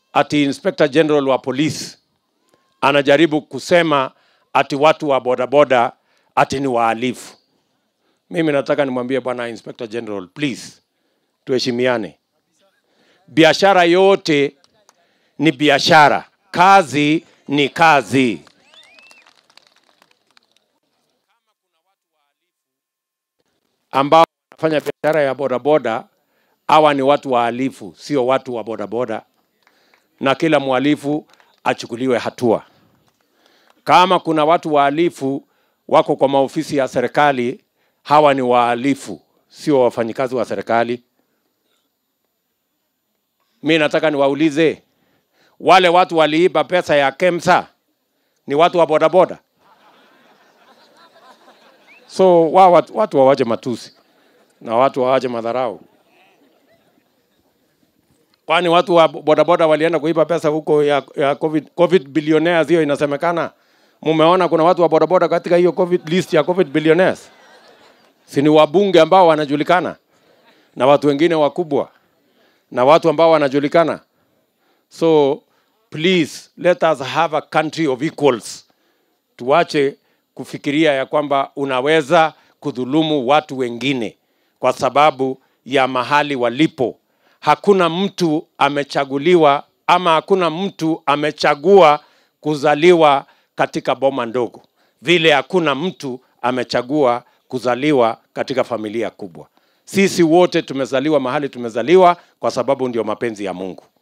ati Inspector General wa polisi anajaribu kusema ati watu wa bodaboda ati ni wahalifu. Mimi nataka nimwambie bwana Inspector General, please tuheshimiane. Biashara yote ni biashara, kazi ni kazi. Ambao wanafanya biashara ya bodaboda, hawa ni watu wahalifu, sio watu wa bodaboda, na kila mhalifu achukuliwe hatua. Kama kuna watu wahalifu wako kwa maofisi ya serikali, hawa ni wahalifu, sio wafanyikazi wa serikali. Mi nataka niwaulize wale watu waliiba pesa ya KEMSA ni watu wa bodaboda? So wa watu, watu wawache matusi na watu wawache madharau. Kwani watu wa bodaboda walienda kuiba pesa huko ya, ya COVID, COVID billionaires hiyo inasemekana? Mumeona kuna watu wa bodaboda katika hiyo COVID list ya COVID billionaires? Si ni wabunge ambao wanajulikana na watu wengine wakubwa na watu ambao wanajulikana. So please let us have a country of equals. Tuache kufikiria ya kwamba unaweza kudhulumu watu wengine kwa sababu ya mahali walipo. Hakuna mtu amechaguliwa ama hakuna mtu amechagua kuzaliwa katika boma ndogo, vile hakuna mtu amechagua kuzaliwa katika familia kubwa. Sisi wote tumezaliwa mahali tumezaliwa kwa sababu ndio mapenzi ya Mungu.